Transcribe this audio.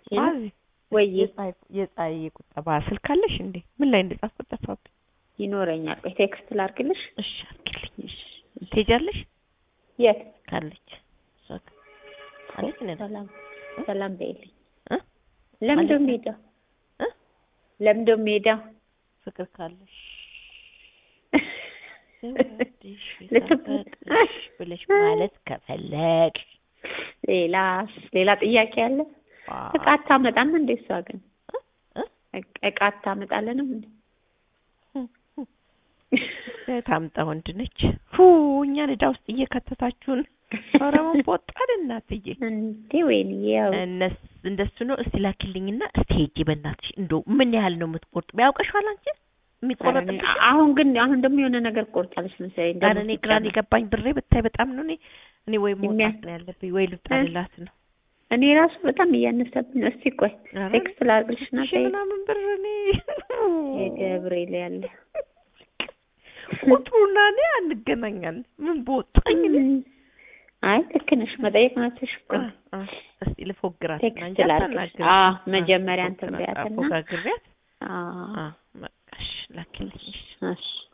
ማዚ ወይ የፀሐይ የፀሐይ የቁጠባ ስልክ አለሽ እንዴ? ምን ላይ እንደጻፍኩት ጠፋብኝ። ይኖረኛል። ቆይ ቴክስት ላድርግልሽ። እሺ አድርጊልኝ። እሺ ትሄጃለሽ? የት ካለች እሷ ጋር አለች ነኝ ሰላም ሰላም በይልኝ። እ ለምንድን ነው ማለት- የምሄደው? እ ለምንድን ነው የምሄደው? ፍቅር ካለሽ ስወድሽ ልትብ- ሳፈቅርሽ ብለሽ ማለት ከፈለግሽ ሌላስ ሌላ ጥያቄ አለ? እቃ አታመጣም እንዴ እሷ ግን እ? እቃ- እቃ አታመጣልንም እንዴ? ታምጣ ወንድ ነች። ሁ እኛን ዕዳ ውስጥ እየከተታችሁን። ኧረ ምን ቦጣን እናትዬ። እንዴ ወይኔ ያው እነስ እንደሱ ነው። እስቲ ላኪልኝና እስቲ ሄጄ በእናትሽ እንደው ምን ያህል ነው የምትቆርጥ? ያውቀሽዋል አንቺ የሚቆረጥብሽ ኧረ እኔ- አሁን ግን አሁን ደግሞ የሆነ ነገር ቆርጫለሽ መሰለኝ። ኧረ ደግሞ እኔ ሲጨመር። ግራን የገባኝ ብሬ ብታይ በጣም ነው። እኔ እኔ ወይ መውጣት የሚያ- ነው ያለብኝ ወይ ልውጣልላት ነው። እኔ ራሱ በጣም እያነሰብኝ ነው። እስቲ ቆይ ኧረ ቴክስት ላድርግልሽና ሺህ ምናምን ብር እኔ የገብርኤል ያለ ቁጥሩና እኔ አንገናኛለን። ምን በወጣኝ እኔ አይ ልክ ነሽ። መጠየቅ መብትሽ እኮ ነው። አ- አ- እስቲ ልፎግራት ቴክስት እንጂ ላድርግልሽ። አታናግሪኝ። አዎ አ- መጀመሪያ እንትን ፎግራት- በያትና አፎጋግሪያት አዎ አ በቃ እሺ ላኪልኝ እሺ እሺ